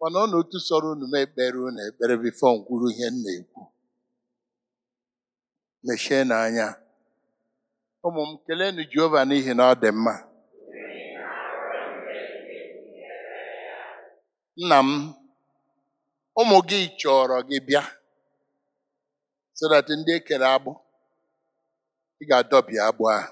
mana ọ na otu sọrọ unu m ekpere unu ekpere bifo m kwuru ihe m na-ekwu mechie n'anya ụmụ m kelenu Jehova n'ihi na ọ dị mma nna m ụmụ gị chọrọ gị bịa so that ndị ekere agbụ ị ga-adọbie agbụ ahụ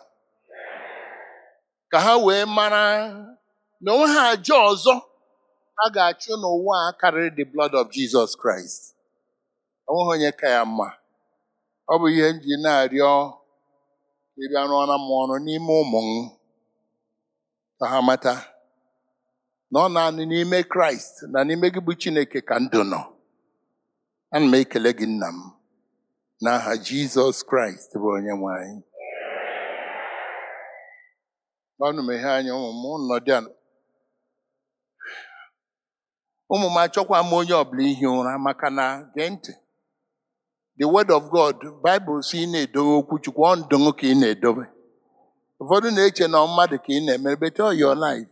ka ha wee mara na onwe ha aja ọzọ a ga-achụ n'ụwa a karịrị the blood of Jesus Christ onweghị onye ka ya mma ọ bụ ihe m ji na-arịọ ka ị bịa rụọra m ọrụ n'ime ụmụ m ka ha mata na ọ naanị n'ime Kraịst na n'ime gị bụ Chineke ka ndụ nọ ana m ekele gị nna m n'aha Jizọs Kraịst bụ onye nwe anyị ọnụ meghe anya ụmụ m nọdụ ala ụmụ m achọkwa m onye ọbụla ihi ụra maka na gee ntị the word of God Bible si ị na-edobe okwu Chukwu ọ ndụ ka ị na-edobe ụfọdụ na-eche na ọ mmadụ ka ị na-emere bete your life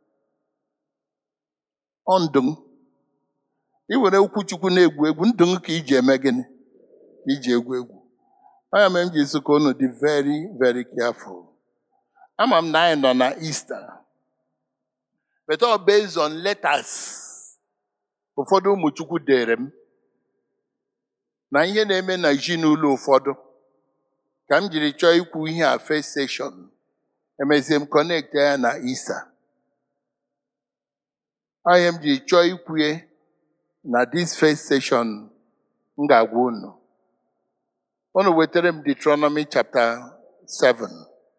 ọ ndụ ị were okwu Chukwu na-egwu egwu ndụ ka iji eme gịnị iji egwu egwu anya mere m ji sị ka unu dị very very careful ama m na anyị nọ na Easter but ọ based on letters ụfọdụ ụmụ Chukwu dere m na ihe na-eme na ezinụlọ ụfọdụ ka m jiri chọọ ikwu ihe a first session emezie m connect ya na Easter onye m jiri chọọ ikwue na this first session m ga-agwa unu unu wetara m Deuteronomy chapter 7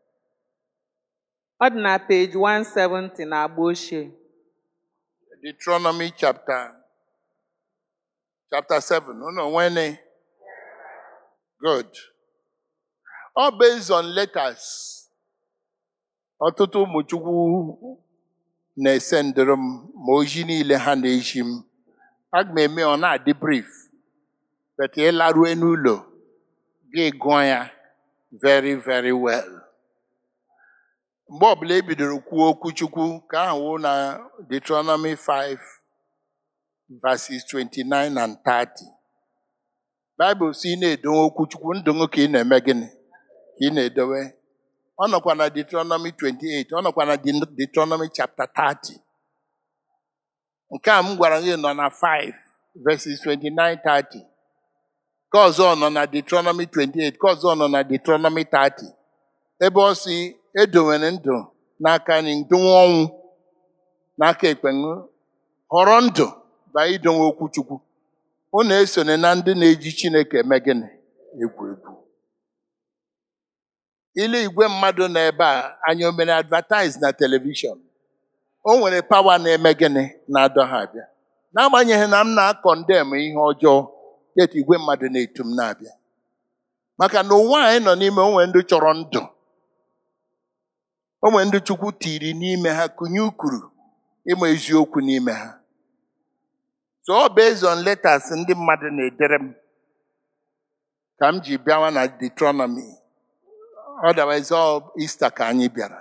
Ọ dị na page 170 na agba ochie. Deuteronomy chapter chapter 7 unu nwene good all based on letters ọtụtụ ụmụ Chukwu na-ese ndịrị m ma ozi niile ha na-eji m aga m eme ọ na-adị brief but ịlarue n'ụlọ gị gụọ ya very very well mgbe ọbụla e bidoro kwuo okwu Chukwu ka ahụ wụ na Deuteronomy 5 verses 29 and 30 Bible si ị na-edowe okwu Chukwu ndụ gị ka ị na-eme gịnị ka ị na-edowe ọ nọkwa na Deuteronomy 28 ọ nọkwa na Deuteronomy chapter 30 nke a m gwara gị nọ na 5 verses 29 30 ka ọzọ nọ na Deuteronomy 28 ka ọzọ nọ na Deuteronomy 30 ebe ọ si edowere ndụ n'aka anyị ndụnwe ọnwụ n'aka ekpe họrọ ndụ ba idonwe okwu Chukwu unu esone na ndị na-eji Chineke eme gịnị egwu egwu ile igwe mmadụ nọ ebe a anyị o mere advertise na telivishọn o nwere pawa na-eme gịnị na-adọ ha abịa n'agbanyeghị na m na-akọndem ihe ọjọọ yet igwe mmadụ na-etu m na-abịa maka na ụwa anyị nọ n'ime onwe ndị chọrọ ndụ onwe ndị Chukwu tiri n'ime ha kụnye ukuru ịma eziokwu n'ime ha so ọ based on letters ndị mmadụ na-edere m ka m ji bịawa na Deuteronomy otherwise ọ Easter ka anyị bịara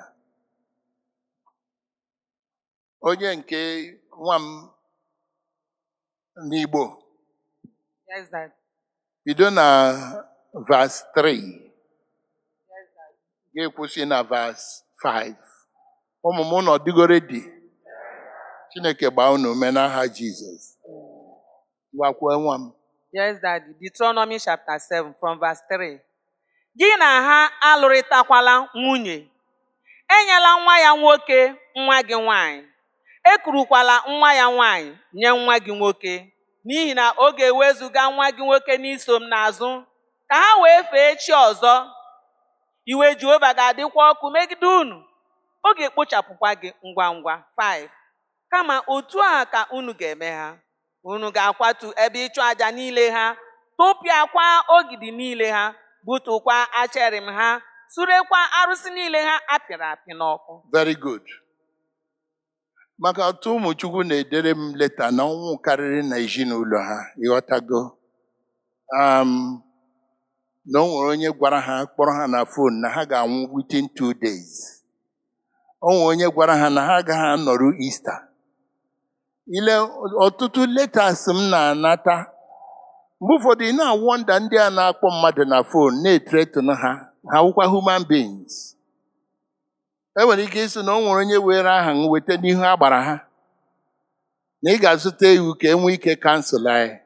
onye nke nwa m n'Igbo Yes, Dad. bido na verse 3 Yes, Dad. ga-ekwụsị na verse 5 ụmụ m nọ dịgoro dị Chineke gbaa unu ume n'aha Jizọs gwakwuo nwa m Yes, Daddy. Deuteronomy chapter 7 from verse 3. Gị na ha alụrịtakwala nwunye. Enyela nwa ya nwoke nwa gị nwanyị. Ekurukwala nwa ya nwanyị nye nwa gị nwoke. N'ihi na ọ ga-ewezuga nwa gị nwoke n'iso m n'azụ. Ka ha wee fee chi ọzọ. Iwe Jehova ga-adịkwa ọkụ megide unu. Ọ ga-ekpochapụkwa gị ngwa ngwa. 5. Kama otu a ka unu ga-eme ha. unu ga-akwatu ebe ịchụ aja niile ha tụpịakwa ogidi niile ha butukwa acherim ha surekwa arụsị niile ha apịrị apị n'ọkụ very good maka ọtụ ụmụ Chukwu na-edere m leta na ọnwụ karịrị na ezinụlọ ha ịghọtago um, na o nwere onye gwara ha kpọrọ ha na fon na ha ga-anwụ within two days o nwere onye gwara ha na ha agaghị anọrụ Easter ile ọtụtụ letas m na-anata mgbe ụfọdụ ị na-awọnda ndị a na-akpọ mmadụ na fon na-etretun ha ha wụkwa human beings e nwere ike ịsị na o nwere onye were aha m weta n'ihu agbara ha na ị ga-azụta iwu ka e nwee ike kansụl anyị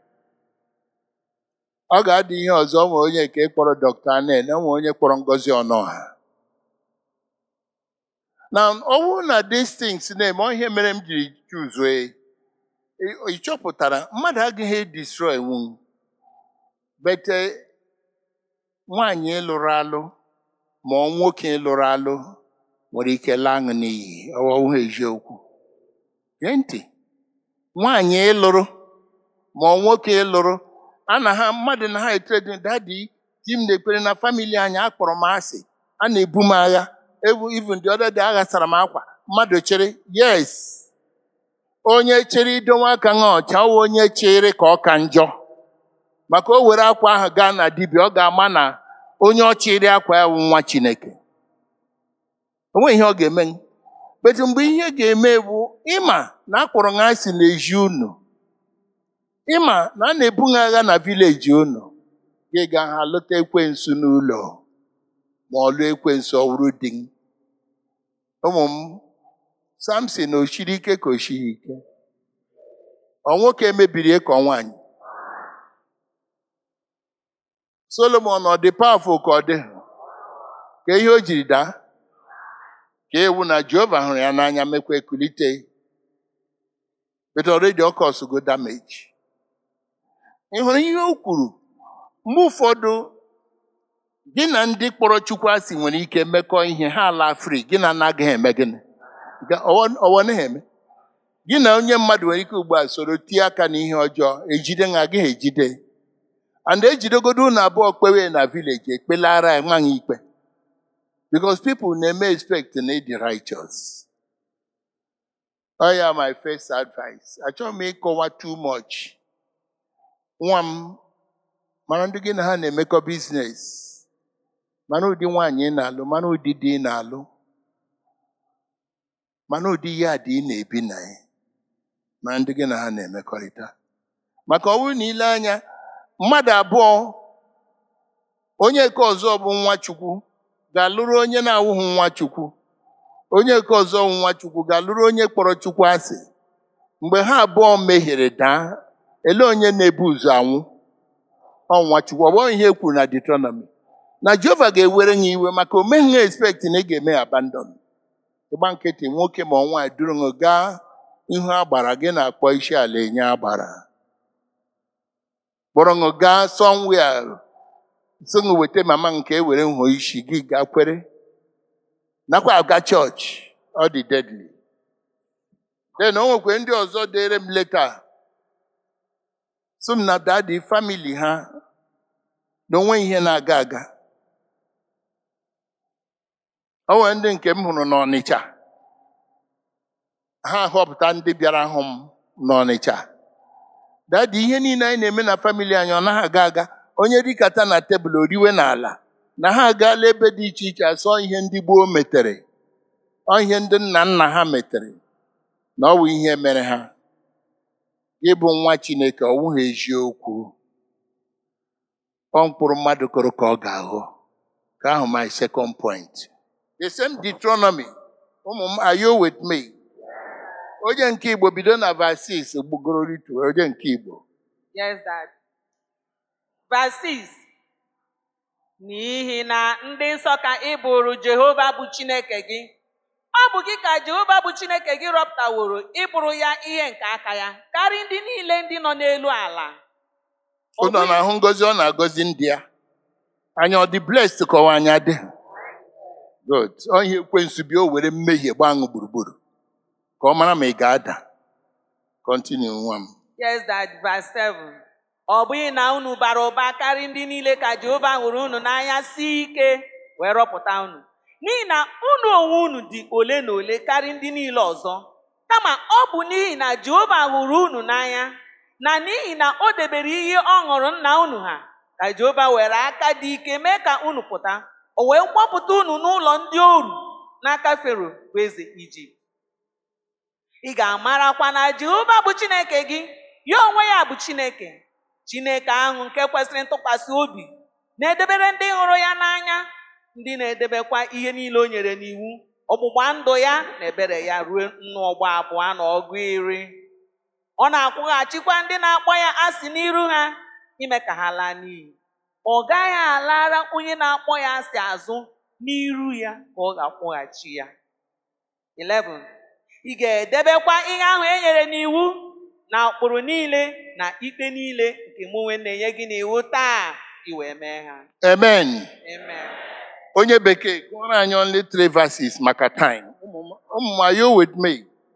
ọ ga-adị ihe ọzọ o nwere onye nke kpọrọ dọkta anen o nwere onye kpọrọ ngozi ọnọha na ọ bụrụ na these things na-eme ọ ihe mere m jiri chuzue ị chọpụtara mmadụ agaghị destroy nwu bete nwaanyị lụrụ alụ ma ọ nwoke lụrụ alụ nwere ike laa aṅụ n'iyi ọwụwa eziokwu gee ntị nwaanyị ịlụrụ ma ọ nwoke ịlụrụ a na ha mmadụ na ha etredin dadi di m na-ekpere na famili anyị akpọrọ m asị a na-ebu m agha ebu even the other day aghasara m akwa mmadụ chere yes onye chere idonwe aka nha ọcha ọ wụ onye chere ka ọ ka njọ maka o were akwa ahụ gaa na dibịa ọ ga-ama na onye ọ chịrị akwa ya wụ nwa chineke o nweghị ihe ọ ga-eme betu mgbe ihe ga-eme bụ ịma na akpọrọ ha asị n'ezi unu ịma na a na-ebu ha agha na vileji unu gị ga ha lụta ekwensu n'ụlọ ma ọ lụọ ekwensu ọwụrụ di m ụmụ m samson o shiri ike ka o shiri ike ọ nwoke mebiri ka ọ nwaanyị solomon ọ dị pawafụl ka ọ dị ka ihe o jiri daa ka ewu na jehova hụrụ ya n'anya mekwa ekulite but already ọ kọsụgo damage ị hụrụ ihe o kwuru mgbe ụfọdụ gị na ndị kpọrọ chukwu asị nwere ike mekọ ihe ha ala free gị na anaghị eme gịnị ọwọ naghị eme gị na onye mmadụ nwere ike ugbu a soro tie aka n'ihe ọjọọ ejide ha agaghị ejide and ejidegodo unu abụọ kpewe na vileji ekpelara ya nwaanyị ikpe because people na-eme expect na ịdị righteous ọ ya my first advice achọghị m ịkọwa too much nwa m mara ndị gị na ha na-emekọ biznes mana ụdị nwaanyị ị na-alụ mana ụdị di ị na-alụ mana ụdị ya dị ị na-ebi na ya mana ndị gị na ha na-emekọrịta maka ọ bụrụ na ile anya mmadụ abụọ onye nke ọzọ bụ nwa chukwu ga-alụrụ onye na-awụghị nwa chukwu onye nke ọzọ bụ nwa chukwu ga-alụrụ onye kpọrọ chukwu asị mgbe ha abụọ mehiere daa ele onye na-ebu ụzọ anwụ ọnwa chukwu ọ bụghị ihe e kwuru na Deuteronomy na Jehova ga-ewere ya iwe maka o meghị ha expect na ị ga-eme ya abandon ịgba nkịtị nwoke ma nwaanyị duru gị gaa ihu agbara gị na-akpọ isi ala enye agbara kpọrọ gị gaa somewhere so gị weta mama nke e were nhọ isi gị gaa kwere nakwa aga chọọchị ọ dị deadly then o nwekwe ndị ọzọ dere m leta so m na dadi famili ha na onwe ihe na-aga aga o nwere ndị nke m hụrụ n'Ọnịcha ha họpụta ndị bịara hụ m n'Ọnịcha dadi ihe niile anyị na-eme na famili anyị ọ naghị aga aga onye rikata na tebụl oriwe n'ala na ha agaala ebe dị iche iche asọ ihe ndị gboo metere ọ ihe ndị nna nna ha metere na ọ bụ ihe mere ha ịbụ nwa Chineke ọ wụghị eziokwu ọ mkpụrụ mmadụ kụrụ ka ọ ga-aghọ ka ahụ my second point the same Deuteronomy ụmụ m are you with me onye nke Igbo bido na verse 6 gbugoro ritu onye nke Igbo Yes, Dad. Verse 6. N'ihi na ndị nsọ ka ị bụrụ Jehova bụ Chineke gị. Ọ bụ gị ka Jehova bụ Chineke gị rọpụtaworo ịbụrụ ya ihe nke aka ya karịa ndị niile ndị nọ n'elu ala. Ọ ụnọ bụghị- na-ahụ ngozi ọ na-agọzi ndị ya anya ọ dị blessed kọwa anya dị good onye ekwensu bịa o were mmehie gbaa ṅụ gburugburu ka ọ mara ma ị ga-ada continue nwa m Yes, Dad. Verse 7. Ọ bụghị na unu bara ụba karịa ndị niile ka Jehova hụrụ unu n'anya si ike wee rọpụta unu. N'ihi na unu onwe unu dị ole na ole karịa ndị niile ọzọ. Kama ọ bụ n'ihi na Jehova hụrụ unu n'anya na n'ihi na o debere ihe ọ ṅụrụ nna unu ha ka Jehova were aka dị ike mee ka unu pụta. O wee gbapụta unu n'ụlọ ndị oru n'aka Fero bụ eze Ijipt. ị ga-amarakwa na jehova bụ chineke gị ya onwe ya bụ chineke chineke ahụ nke kwesịrị ntụkwasị obi na-edebere ndị hụrụ ya n'anya ndị na-edebekwa ihe niile o nyere n'iwu ọgbụgba ndụ ya na ebere ya ruo nnụ ọgba abụọ na ọgụ iri ọ na-akwụghachikwa ndị na-akpọ ya asị n'iru ha ime ka ha laa n'iyi ọ gaghị alara onye na-akpọ ya asị azụ n'iru ya ka ọ ga-akwụghachi ya 11 ị ga-edebekwa ihe ahụ e nyere n'iwu na ụkpụrụ niile na ikpe niile nke mụ onwe na-enye gị n'iwu taa i wee mee ha amen amen onye bekee gụọrọ anyị only three verses maka time ụmụ m are you with me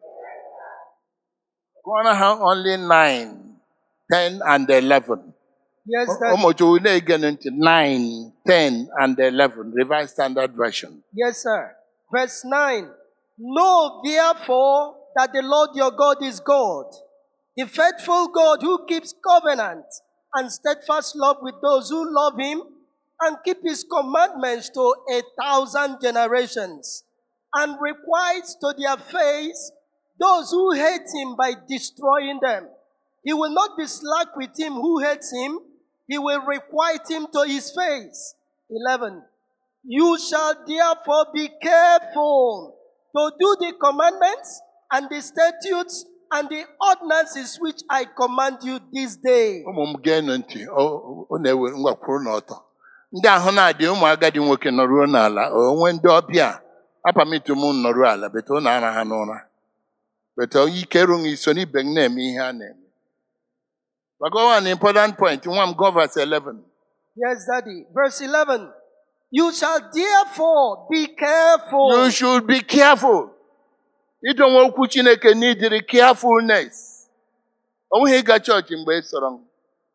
gụọrọ ha only 9 10 and 11 Yes, Daddy. ụmụchukwu na-ege ntị 9 10 and 11 revised standard version Yes, sir. Verse 9. Know therefore that the Lord your God is God, the faithful God who keeps covenant and steadfast love with those who love him and keep his commandments to a thousand generations, and requites to their face those who hate him by destroying them. He will not be slack with him who hates him, he will requite him to his face. 11. You shall therefore be careful to do the commandments and the statutes and the ordinances which I command you this day. ụmụ m geenụ ntị ọ ọ na-ewe ngwakwuru n'ọtọ ndị ahụ na-adị ụmụ agadi nwoke nọruo n'ala onwe ndị ọbịa apamitu m nọruo ala bete ụnụ ara ha n'ụra bete ike rụghị iso n'ibe m na-eme ihe a na-eme maka one important point nwa m go verse 11 Yes, Daddy. Verse 11. You shall therefore be careful. you should be careful idonwe okwu chineke n'idiri carefulness o nweghị ịga chọọchị mgbe ị sọrọ m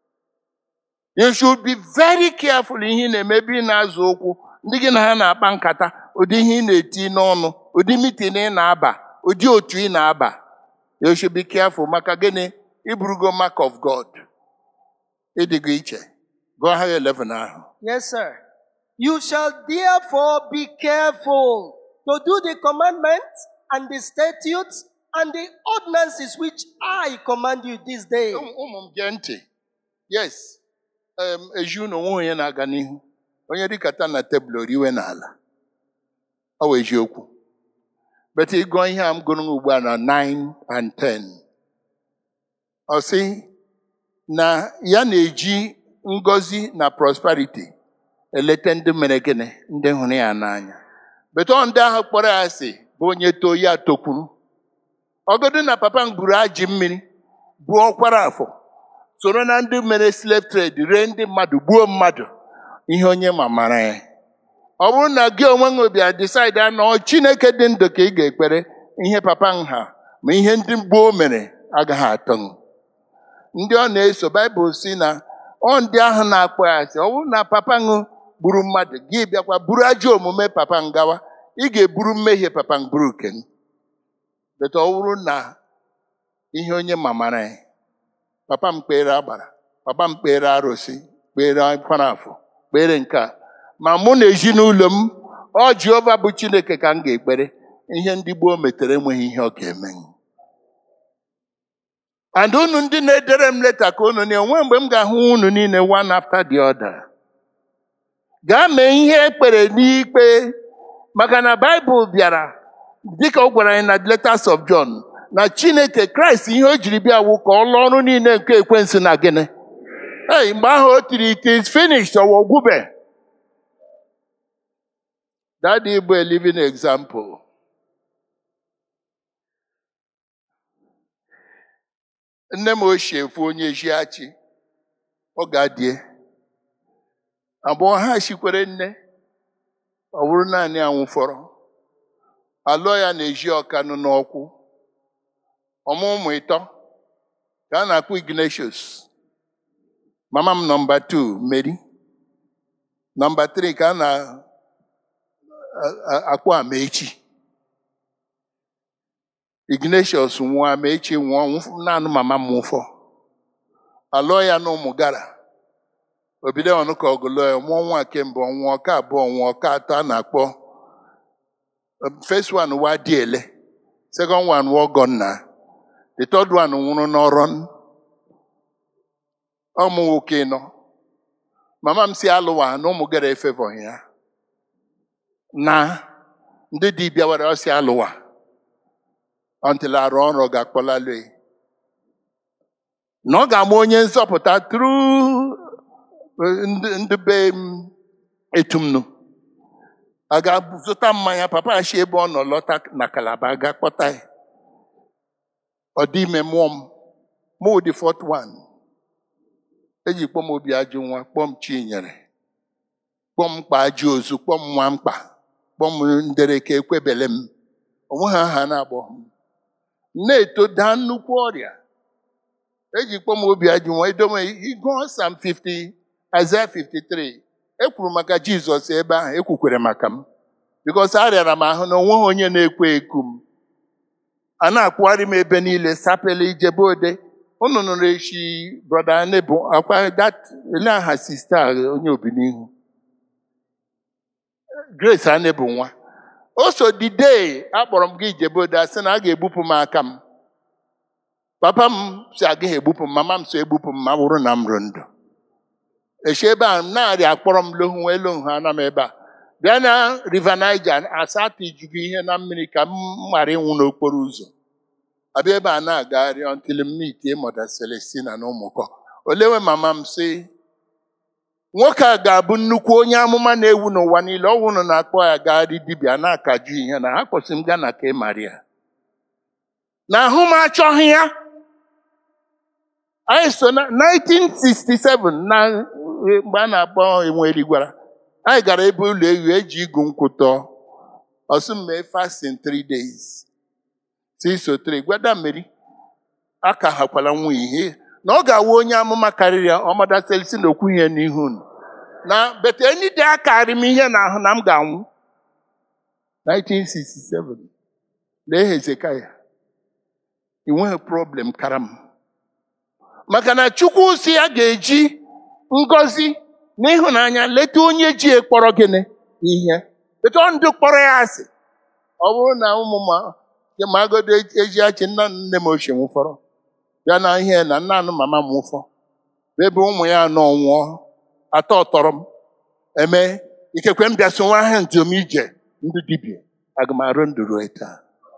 you should be very careful ihe ị na-eme ebe ị na-azụ okwu ndị gị na ha na-akpa nkata ụdị ihe ị na-eti n'ọnụ ụdị mitin ị na-aba ụdị otu ị na-aba you should be careful maka gịnị iburugo mark of God ịdịgo iche gụọ ha 11 ahụ Yes, sir. You shall therefore be careful to do the commandments and the statutes and the ordinances which I command you this day. ụmụ ụmụ m gee ntị yes em, eju na onwe onye na-aga n'ihu onye dịkata na tebụl oriwe n'ala ọ wụ eziokwu bet ịgụọ ihe a m gụrụ ugbu a na 9 and 10 ọ sị na ya na-eji ngọzi na prosperity eleta ndị mere gịnị ndị hụrụ ya n'anya bet ọ ndị ahụ kpọrọ ya asị bụ onye too ya tokwuru ọgọdụ na papa m gburu ajị mmiri buo ọkwara afọ soro na ndị mere slave trade ree ndị mmadụ gbuo mmadụ ihe onye ma mara ya ọ bụrụ na gị onwe gị bịa decide na ọ chineke dị ndụ ka ị ga-ekpere ihe papa m ha ma ihe ndị gboo mere agaghị atọ m ndị ọ na-eso baịbụl si na ọ ndị ahụ na-akpọ ya asị ọ bụrụ na papa m gburu mmadụ gị bịakwa buru ajọ omume papa m gawa ị ga-eburu mmehie papa m buru nke m beta ọ bụrụ na ihe onye mamara ya papa m kpere agbara papa m kpere arụsị kpere akwara afọ kpere nke a ma mụ na ezinụlọ m ọ jehova bụ chineke ka m ga-ekpere ihe ndị gboo metere enweghị ihe ọ ga-eme and unu ndị na-edere m leta ka unu na onwe mgbe m ga-ahụ unu niile one after the other gaa mee ihe ekpere n'ikpe maka na baịbụl bịara dịka ọ gwara anyị na letters of John na chineke kraịst ihe o jiri bịa wụ ka ọ lụọ ọrụ niile nke ekwensu na gịnị ei mgbe ahụ o tiri it is finished ọwa ogwube daddy bụ a living example nne m ochie fụ onye ejiachi ọ ga-adịe abụọ ha chikwere nne ọ bụrụ naanị anwụ fọrọ alụọ ya na-eji ọkanụ n'ọkwụ ọmụ ụmụ ịtọ ka a na-akpọ Ignatius mama m nọmba 2 Mary nọmba 3 ka a na-akpọ Amaechi Ignatius nwụọ Amaechi nwụọ nwụf- naanị mama m nwụfọ alụọ ya na ụmụ gara obido ọnụka ọgụlụ ya mụọ nwa kemgbe ọnwụọ ọka abụọ ọnwụọ ọka atọ a na-akpọ first one wa dị ele second one wụ ọgọ nna the third one nwụrụ n'ọrụ ọmụ nwoke nọ mama m si alụwa na ụmụ gara efevọ ya na ndị dibịa were ọsị alụwa until arụ ọrụ ga-akpọlalụ ya. na ọ ga-ama onye nzọpụta tru ndị be m etumnu a ga-zụta mmanya papa ya si ebe ọ nọ lọta na kalaba ga kpọta ya ọ dị ime mụọ m mụ dị fọt wan eji kpọm obi ajụ nwa kpọm chinyere kpọm mkpa ajụ ozu kpọm nwa mkpa kpọm ndereke ekwebele m onwe ha aha na-agbọ m na-eto daa nnukwu ọrịa eji kpọm obi ajụ nwa edome ịgụọ sam 50 Aịzaya 53 ekwuru maka Jizọs ebe ahụ ekwukwere maka m bikos arịara m ahụ na onweghị onye na-ekwe eku m a na-akwụgharị m ebe niile sapele ijebe ode unu nụrụ echi brọda nebo akwa dat ele aha sista a, onye obinihu Grace Anebu nwa o so the day akpọrọ m gị ijebe ode asị na a ga-egbupụ m aka m papa m si agaghị egbupụ m mama m so egbupụ m ma bụrụ na m rụ ndụ echi ebe a narị akpọrọ m lohu wee lohu ana m ebe a bịa na river Niger asatọ ijugo ihe na mmiri ka m ghara ịnwụ n'okporo ụzọ abịa ebe a na-agagharị until m meet mother Celestina na ụmụkọ olewe mama m sị nwoke a ga-abụ nnukwu onye amụma na-ewu n'ụwa niile ọ wụrụ na-akpọ ya gagharị dibịa na-akaju ihe na ha kwụsị m gaa na ka Maria na ahụ m achọghị ya anyị so na 1967 na mgbe a na-akpọ enweri gwara anyị gara ebe ụlọ ewu eji igu nkwụ tọọ ọsụ mee fasting 3 days si so 3 gwada mmeri aka hakwala nwa ihe na ọ ga-awụ onye amụma karịrị ya ọmadaselisi na okwu ihe n'ihu unu na bete enide akarị m ihe na ahụ na m ga-anwụ 1967 lee hezekaya ị nweghị problem kara m maka na chukwu si ya ga-eji ngọzi na ịhụnanya leta onye ji ekpọrọ gịnị ihe leta ndụ kpọrọ ya asị ọ bụrụ na ụmụ ma magodo eji achị nna nne m ochie nwụfọrọ ya na ihe na nna anụ mama m nwụfọ ebe ụmụ ya nọ nwụọ atọ tọrọ m eme ikekwe m bịa so nwa ha njem ije ndị dibịa aga m arụ ndụ ruo taa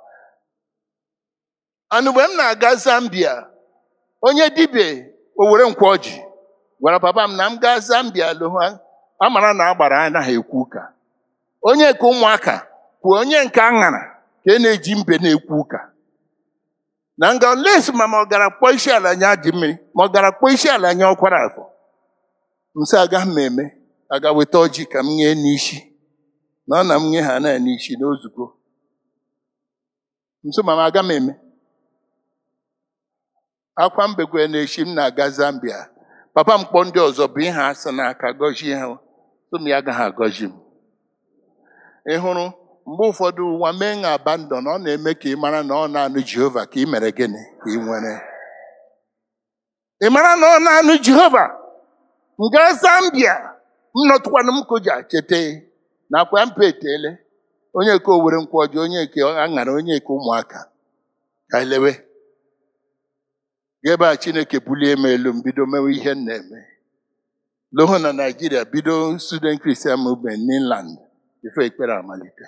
anụ mgbe m na-aga Zambia onye dibịa owere nkwa ọjị gwara papa m na m gaa Zambia lụọ amara na agbara anaghị ekwu ụka onye nke ụmụaka kwuo onye nke aṅara ka e na-eji mbe na-ekwu ụka na nga les ma ma ọ gara kpọọ isi ala nye ajị mmiri ma ọ gara kpọọ isi ala nye ọkwara afọ nso agaghị m eme aga weta ọjị ka m nye n'isi na ọ na m nye ha na n'isi n'ozugbo nso ma m aga m eme akwa mbekwe na-echi m na-aga Zambia papa m kpọọ ndị ọzọ bụ ihe asị n'aka gọzie ha tụm ya agaghị agọzi m ị hụrụ mgbe ụfọdụ ụwa mee na abandon ọ na-eme ka ị mara na ọ na-anụ Jehova ka ị mere gịnị ka ị nwere ị mara na ọ na-anụ Jehova m gaa Zambia m nọtụkwanụ m koja cheta na akwa mpa etele onye nke owere nkwụ ọjọọ onye nke aṅara onye nke ụmụaka ka elewe ebe a Chineke bulie m elu m bido mewe ihe m na-eme loho na Naijiria bido student Christian movement n'inland ife ekpere amalite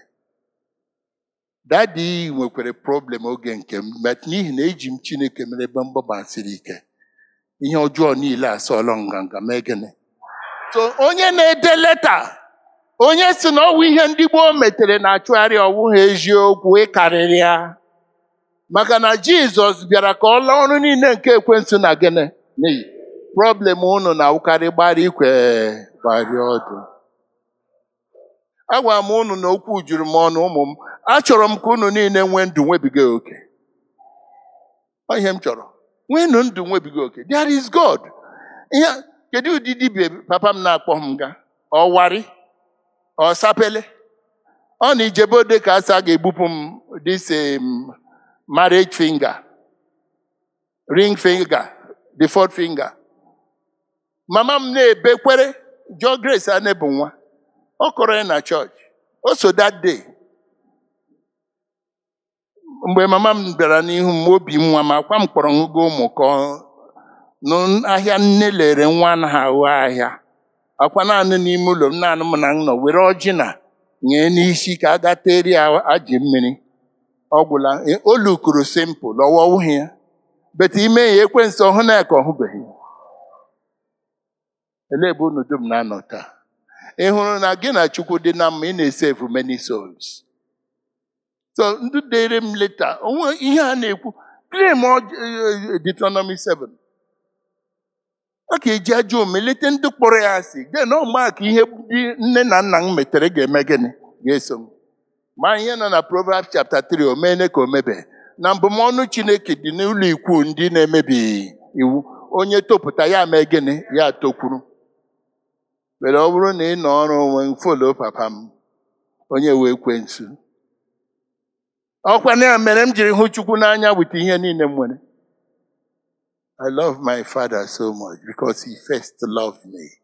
dadi nwekwara problem oge nke m but n'ihi na eji m Chineke mere ebe mgbaba siri ike ihe ọjọọ niile asọọlọ nganga mee gịnị so onye na-ede leta onye si na ọwụ ihe ndị gboo metere na-achụgharị ọwụghị eziokwu ịkarịrị ya maka na Jizọs bịara ka ọ laa ọrụ niile nke ekwensu na gịnị n'iyi problem unu na-awụkarị gbara ikwe gbari ọdụ agwara m unu na okwu juru m ọnụ ụmụ m achọrọ m ka unu niile nwee ndụ nwebiga oke Ọ ihe m chọrọ nweenụ ndụ nwebiga oke there is God ihe kedu ụdị dibia papa m na-akpọ m ga ọwarị ọsapele ọ na ijebode ka asa ga-egbupụ m this um, marriage finger ring finger the fourth finger mama m na-ebekwere jụọ Grace a na-ebu nwa ọ kọrọ ya na chọọchị o so that day mgbe mama m bịara n'ihu m obi m nwa m akwa m kpọrọ ṅụgo ụmụ ka ọ- n'ahịa nne lere nwa anaghị ahụ ahịa akwa naanị n'ime ụlọ m naanị m na m nọ were ọjị na nye n'isi ka a ga teri ya ajị mmiri ọ gwụla E, o lukuru simpụl ọwọwụghị ya bete ime ya ekwensu ọhụ na ya ka ọ hụbeghị ya. elee ebe unu dum na-anọ taa ị hụrụ na gị na chukwu dị na mma ị na-esevu many souls so ndị dere m leta onwe ihe a na-ekwu claim ọj- eh, Deuteronomy 7 ọ ga-eji ajọ omume leta ndị kpọrọ ya asị den ọmaka ihe ndị nne na nna m metere ga-eme gịnị ga-eso m ma ihe nọ na Proverbs chapter 3 o meene ka o mebe na mbụmọnụ Chineke dị n'ụlọ ikwu ndị na-emebi iwu onye topụta ya mee gịnị ya tokwuru mere ọ bụrụ na ị nọ ọrụ onwe m folo papa m onye wee kwensu ọkwa na ya mere m jiri hụ Chukwu n'anya wute ihe niile m nwere I love my father so much because he first loved me.